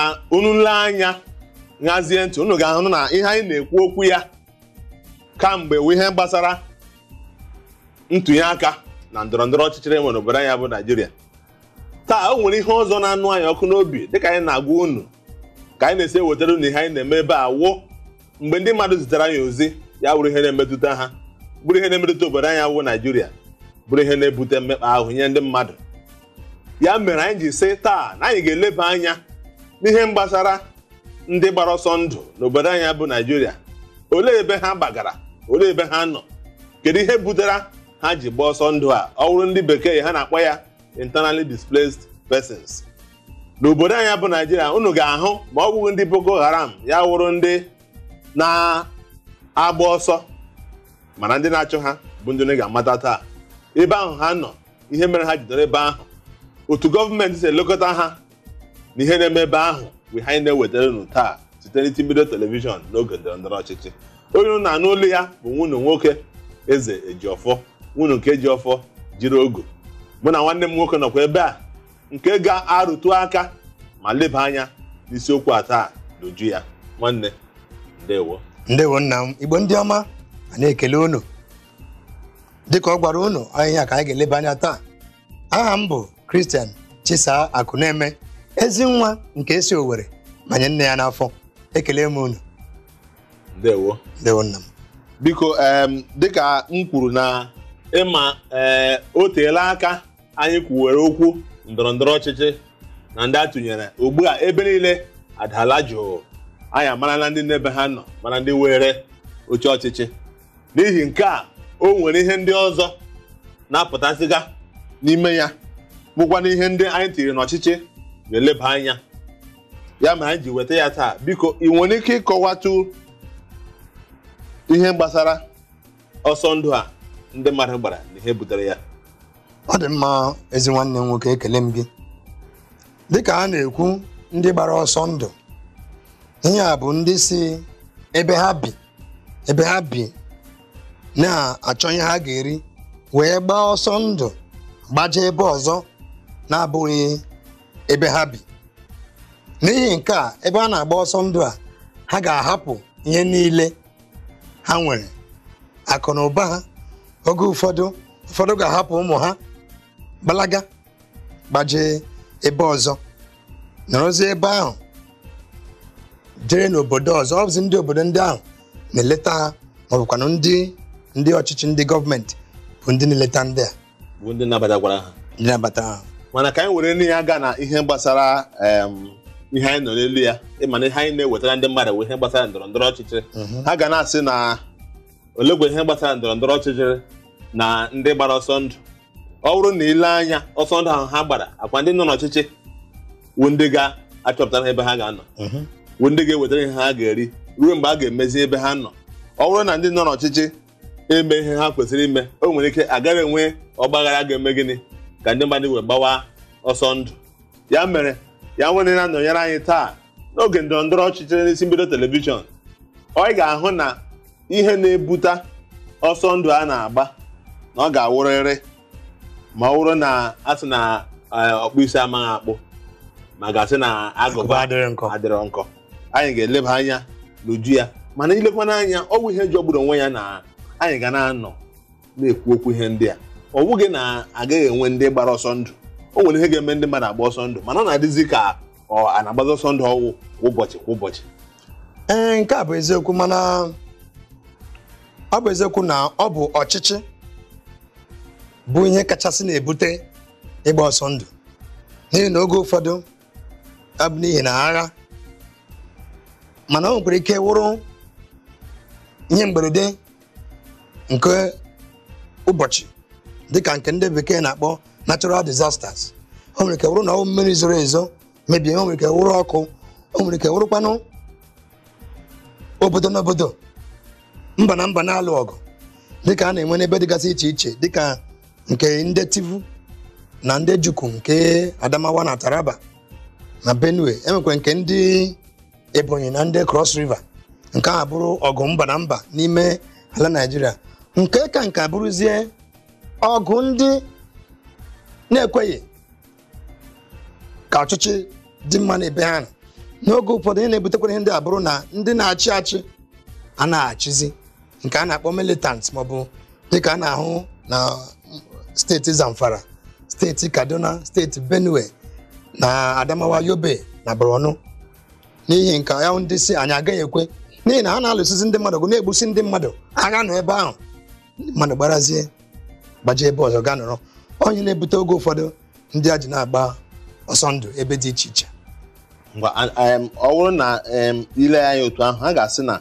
na unu nle anya nhazie ntị unu ga-ahụ na ihe anyị na-ekwu okwu ya kamgbe wụ ihe gbasara ntụnye aka na ndọrọ ndọrọ ọchịchị enwe n'obodo anyị bụ naijiria taa o nwere ihe ọzọ na-anụ anyị ọkụ n'obi dịka anyị na-agwa unu ka anyị na-esi ewetara unu ihe anyị na-eme ebe a wụ mgbe ndị mmadụ zitere anyị ozi ya bụrụ ihe na-emetụta ha bụrụ ihe na-emetụta obodo anyị wụ naijiria bụrụ ihe na-ebute mmekpa ahụ nye ndị mmadụ ya mere anyị ji sị taa na anyị ga-eleba anya n'ihe gbasara ndị gbara ọsọ ndụ n'obodo anyị bụ naijiria olee ebe ha gbagara olee ebe ha nọ kedu ihe butere ha ji gbaa ọsọ ndụ a ọ bụrụ ndị bekee ha na-akpọ ya internally displaced persons n'obodo anyị bụ naijiria unu ga-ahụ ma ọ bụghị ndị boko haram ya wụrụ ndị na-agba ọsọ mana ndị na-achụ ha bụ ndị unu ga-amata taa ebe ahụ ha nọ ihe mere ha jidere ebe ahụ otu gọọmenti si elekọta ha na ihe na-eme ebe ahụ bụ ihe anyị na-ewetara unu taa site n'iti mbido telivishọn n'oge ndọrọ ndọrọ ọchịchị onye unu na-anụ olu ya bụ nwunye nwoke eze ejiọfọ nwunye nke ejiọfọ jiri ogo mụ na nwanne m nwoke nọkwa ebe a nke ga-arụtụ aka ma leba anya n'isiokwu a taa n'uju ya nwanne ndewo ndewo nna m igbo ndị ọma a na-ekele unu dịka ọ gwara unu ahịhịa ka anyị ga-eleba anya taa aha m bụ Christian Chisaa Akụneme ezi nwa nke esi Owerri manye nne ya n'afọ ekele m unu ndewo ndewo nna m biko em dịka m kwuru na ịma ee o teela aka anyị kwuwere okwu ndọrọ ndọrọ ọchịchị na ndị atụnyere ugbu a ebe niile adala jụụ anyị amarala ndị n'ebe ha nọ mana ndị were oche ọchịchị n'ihi nke a o nwere ihe ndị ọzọ na-apụtasịga n'ime ya bụkwa na ihe ndị anyị tiri n'ọchịchị ga-eleba anya ya mere anyị ji weta ya taa biko ị nwere ike ịkọwatụ ihe gbasara ọsọ ndụ a ndị mmadụ gbara na ihe butere ya ọ dị mma ezi nwanne m nwoke ekele m gị dịka a na-ekwu ndị gbara ọsọ ndụ ihe a bụ ndị si ebe ha bi ebe ha bi na-achọ ihe ha ga-eri wee gbaa ọsọ ndụ gbaje ebe ọzọ na-abụghị ebe ha bi n'ihi nke a ebe a na-agba ọsọ ndụ a ha ga-ahapụ ihe niile ha nwere akụ na ụba ha oge ụfọdụ ụfọdụ ga-ahapụ ụmụ ha gbalaga gbajee ebe ọzọ nọrọzie ebe ahụ jere n'obodo ọzọ ọ bụzi ndị obodo ndị ahụ na-eleta ha ma ọ bụkwanụ ndị ndị ọchịchị ndị gọọmenti bụ ndị na-eleta ndị a bụ ndị nabatakwara ha ndị na-abata ha mana ka anyị were nne ya gaa na ihe gbasara em, ihe anyị nọ n'elu ya ịma na ihe anyị na-ewetara ndị mmadụ bụ ihe gbasara ndọrọ ndọrọ ọchịchị ha ga na-asị na olegwe ihe gbasara ndọrọ ndọrọ ọchịchị na ndị gbara ọsọ ndụ ọ bụrụ na ile anya ọsọ ndụ ahụ ha gbara akwa ndị nọ n'ọchịchị wụ ndị ga-achọpụtara ebe ha ga-anọ wụ ndị ga-ewetara ihe ha ga-eri ruo mgbe a ga-emezi ebe ha nọ ọ bụrụ na ndị nọ n'ọchịchị eme ihe ha kwesịrị ime o nwere ike agaghị enwe ọgbaghara ga-eme gịnị ka ndị mmadụ wee gbawa ọsọ ndụ ya mere ya nwere na-anọnyere anyị taa n'oge ndọrọ ndọrọ ọchịchị n'isi mbido telivishọn ọ ga-ahụ na ihe na-ebute ọsọ ndụ a na-agba na ọ ga-awụrịrị ma ọ bụrụ na a sị na eh, ọkpụ isi amaghị akpụ ma gasị na Agụba agụba adịrị nkọ adịrọ nkọ anyị ga-eleba anya n'uju ya mana ilekwana anya ọ bụ ihe jọgburu onwe ya na anyị ga na-anọ na-ekwu okwu ihe ndị a ọ bụghị na agaghị enwe ndị gbara ọsọ ndụ o nwere ihe ga-eme ndị mmadụ agba ọsọ ndụ mana ọ na-adịzi ka ọ a na-agbazi ọsọ ndụ ọwụ kwa ụbọchị kwa ụbọchị ee nke a bụ eziokwu mana ọ bụ eziokwu na ọ bụ ọchịchị bụ ihe kachasị na-ebute ịgba ọsọ ndụ n'ihi na oge ụfọdụ ọ bụ n'ihi na agha mana o nwekwara ike wụrụ ihe mberede nke ụbọchị dịka nke ndị bekee na-akpọ natural disasters o nwere ike wụrụ na ọ bụ mmiri zoro ezo mebie o nwere ike wụrụ ọkụ o nwere ike wụrụkwanụ obodo n'obodo mba na mba na-alụ ọgụ dịka a na-enwe n'ebe dịgasị iche iche dịka nke ndị Tivu na ndị Juku nke Adamawa na Taraba na Benue enwekwa nke ndị Ebonyi na ndị Cross River nke a bụrụ ọgụ mba na mba n'ime ala Naịjirịa nke ka nke bụrụzie ọgụ ndị na-ekweghị ka ọchịchị dị mma n'ebe ha nọ n'oge ụfọdụ ihe na-ebutekwara ihe ndị a bụrụ na ndị na-achị achị a na-achịzi nke a na-akpọ militant maọbụ dịka a na-ahụ na steeti zamfara steeti kaduna steeti benue na adamawa yobe na borno n'ihi nke ya ndị si anyị agaghị ekwe n'ihi na ha na-alụsịzi ndị mmadụ ọgụ na-egbusi ndị mmadụ agha nọ ebe ahụ ndị mmadụ gbarazie gbajie ebe ọzọ gaa nọrọ onye na-ebute oge ụfọdụ ndị a ji na-agba ọsọ ndụ ebe dị iche iche ngwa a- em, ọ bụrụ na em, ile anya otu ahụ ha ga-asị na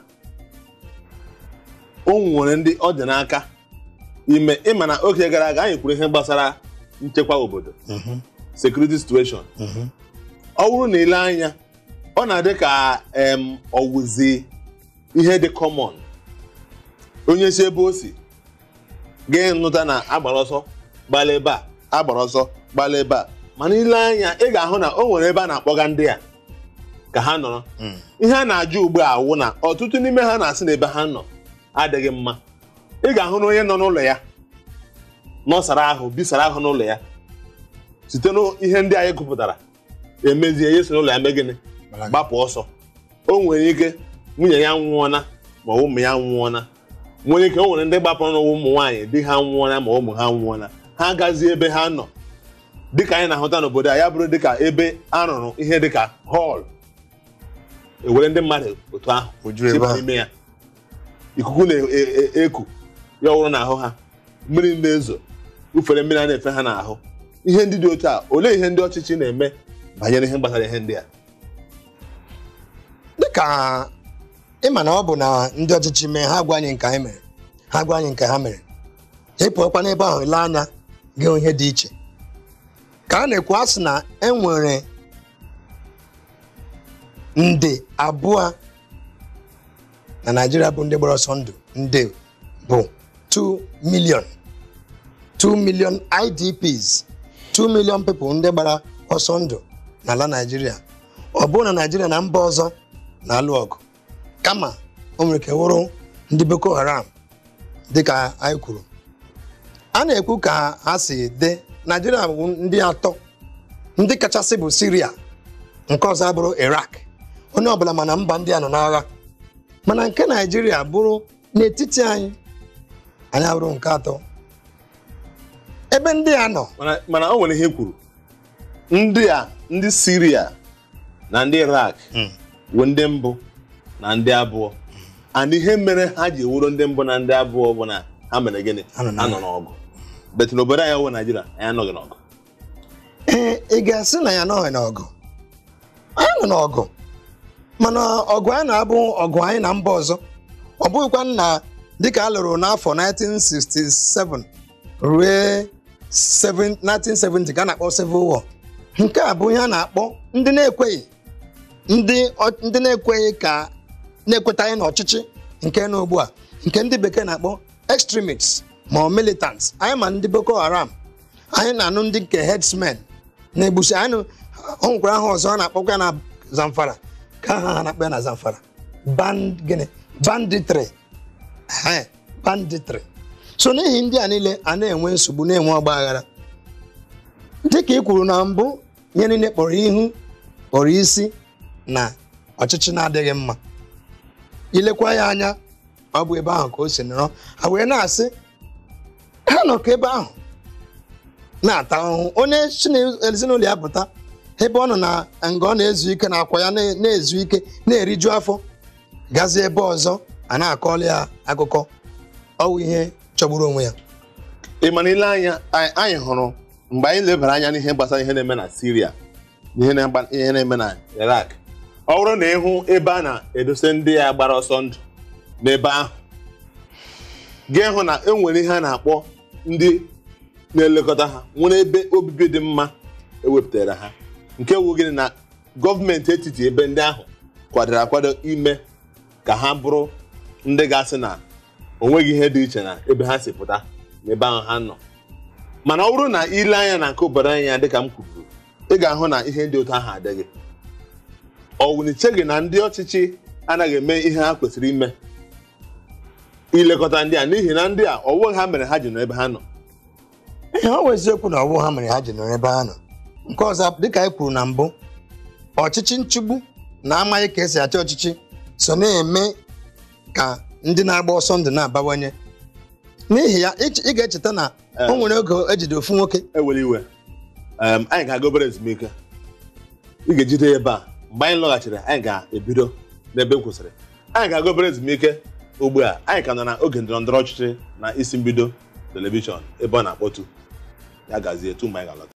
o nwere ndị ọ dị n'aka ime ịma na oge gara aga anyị kwuru ihe gbasara nchekwa obodo security situation ọ bụrụ na ile anya ọ na-adị ka em, ọwụzi ihe dị common onye si ebe o si gị nụta na agbara ọsọ gbala ebe a agbara ọsọ gbala ebe a mana ile anya ị ga-ahụ na o nwere ebe a na-akpọga ndị a ka ha nọrọ ihe a na-ajụ ugbu a wụ na ọtụtụ n'ime ha na-asị na ebe ha nọ adịghị mma ị ga-ahụ na onye nọ n'ụlọ ya nọsara ahụ bisara ahụ n'ụlọ ya site n'ihe ndị anyị gụpụtara emezie ya so n'ụlọ ya mee gịnị gbapụ ọsọ o nwere ike nwunye ya nwụọna ma ụmụ ya nwụọna nwere ike o nwere ndị gbapụrụ n'ụwa ụmụ nwaanyị di ha nwụọna ma ụmụ ha nwụọna ha gazie ebe ha nọ dịka anyị na-ahụta n'obodo a ya bụrụ dịka ebe a rụrụ ihe dịka họl ewere ndị mmadụ otu ahụ Oju ebe chịba ahụ. n'ime ya ikuku na-eku ya ọhụrụ n'ahụ ha mmiri na-ezo ufere mmiri a na-efe ha n'ahụ ihe ndị dị otu a olee ihe ndị ọchịchị na-eme banyere ihe gbasara ihe ndị a dịka ịma na ọ bụ na ndị ọchịchị mee ha gwa anyị nke anyị mere ha gwa anyị nke ha mere ịpụọkwa n'ebe ahụ ile anya gị hụ ihe dị iche ka a na-ekwu asị na e nwere nde abụọ na naijiria bụ ndị gbara ọsọ ndụ nde bụ 2 million 2 million idps 2 million people ndị gbara ọsọ ndụ n'ala naijiria ọ bụrụ na naijiria na mba ọzọ na-alụ ọgụ kama o nwere ike wụrụ ndị boko haram dịka anyị kwuru a na-ekwu ka ha si dị naijiria bụ ndị atọ ndị kachasị bụ siria nke ọzọ abụrụ irak onye ọbụla mana mba ndị a nọ n'agha mana nke naijiria bụrụ n'etiti anyị anyị abụrụ nke atọ ebe ndị a nọ mana mana o nwere ihe kwuru ndị a ndị siria na ndị irak bụ ndị mbụ na ndị abụọ and ihe mere ha ji ewuro ndị mbụ na ndị abụọ bụ na ha mere gịnị Ha nọ ha nọ n'ọgụ bet n'obodo anyị wụ naijiria anyị anọghị n'ọgụ ee ị ga-asị na ya anọghị n'ọgụ anyị nọ n'ọgụ mana ọgụ anyị na-abụ ọgụ anyị na mba ọzọ ọ bụghịkwa na dịka a lụrụ n'afọ 1967 ruo 7 1970 ka a na-akpọ civil war nke a bụ ihe a na-akpọ ndị na-ekweghị ndị ọ- ndị na-ekweghị ka na-ekwetaghị n'ọchịchị nke nọ ugbu a nke ndị bekee na-akpọ extremists ma ọ militants anyị ma ndị boko haram anyị na-anụ ndị nke herdsmen na-egbusi anyị nụ- ọ nwekwara aha ọzọ a na-akpọkwa na zamfara ka aha ha na-akpọ ya na zamfara band gịnị banditry Ehe, banditry so n'ihi ndị a niile a na-enwe nsogbu na-enwe ọgba aghara dịka ị kwuru na mbụ ihe niile kpọrọ ihu kpọrọ isi na ọchịchị na-adịghị mma ilekwa ya anya ọ bụ ebe ahụ ka o si nọrọ ha wee na-asị ha nọ ka ebe ahụ na-ata ahụhụ onye si na ezinụlọ ya pụta ebe ọ nọ na nga ọ na-ezu ike na akwa ya na- na-ezu ike na-eriju afọ gazie ebe ọzọ a na-akọọla ya akụkọ ọwụ ihe chọgburu onwe ya ị ma na ile anya anyị anyị hụrụ mgbe anyị lebara anya n'ihe gbasara ihe na-eme na Syria na ihe na-agba- ihe na-eme na Iraq ọ bụrụ na ịhụ ebe a na-edose ndị ya gbara ọsọ ndụ n'ebe ahụ ga-ehụ na e nwere ihe a na-akpọ ndị na-elekọta ha nwere ebe obibi dị mma ewepụtara ha nke wu gịnị na gọọmenti etiti ebe ndị ahụ kwadoro akwado ime ka ha bụrụ ndị ga-asị na o nweghị ihe dị iche na ebe ha si pụta n'ebe ahụ ha nọ mana ọ bụrụ na ile anya na nke obodo anyị ya dịka m kwuru ị ga-ahụ na ihe dị otu ahụ adịghị ọ wụniche gị na ndị ọchịchị anaghị eme ihe ha kwesịrị ime ilekọta ndị a n'ihi na ndị a ọwụ ha mere ha ji nọ ebe ha nọ ihe ọ bụ eziokwu na ọwụ ha mere ha ji nọrọ ebe ha nọ nke ọzọ dịka anyị kwuru na mbụ ọchịchị nchigbu na amaghị ka esi achị ọchịchị so na-eme ka ndị na-agba ọsọ ndụ na-abawanye n'ihi ya ị ị ga-echeta na o nwere oge ejide ofu nwoke ewere iwe Em, anyị ga-aga obere ezumike ị ga-ejide ya ebe a mgbe anyị lọghachiri anyị ga-ebido n'ebe m kwụsịrị anyị ga-aga obere ezumike ugbu a anyị ka nọ na oge ndọrọ ndọrọ ọchịchị na isi mbido telivishọn ebe ọ na-akpọtu ya gazie etu mgbe anyị ga-alọta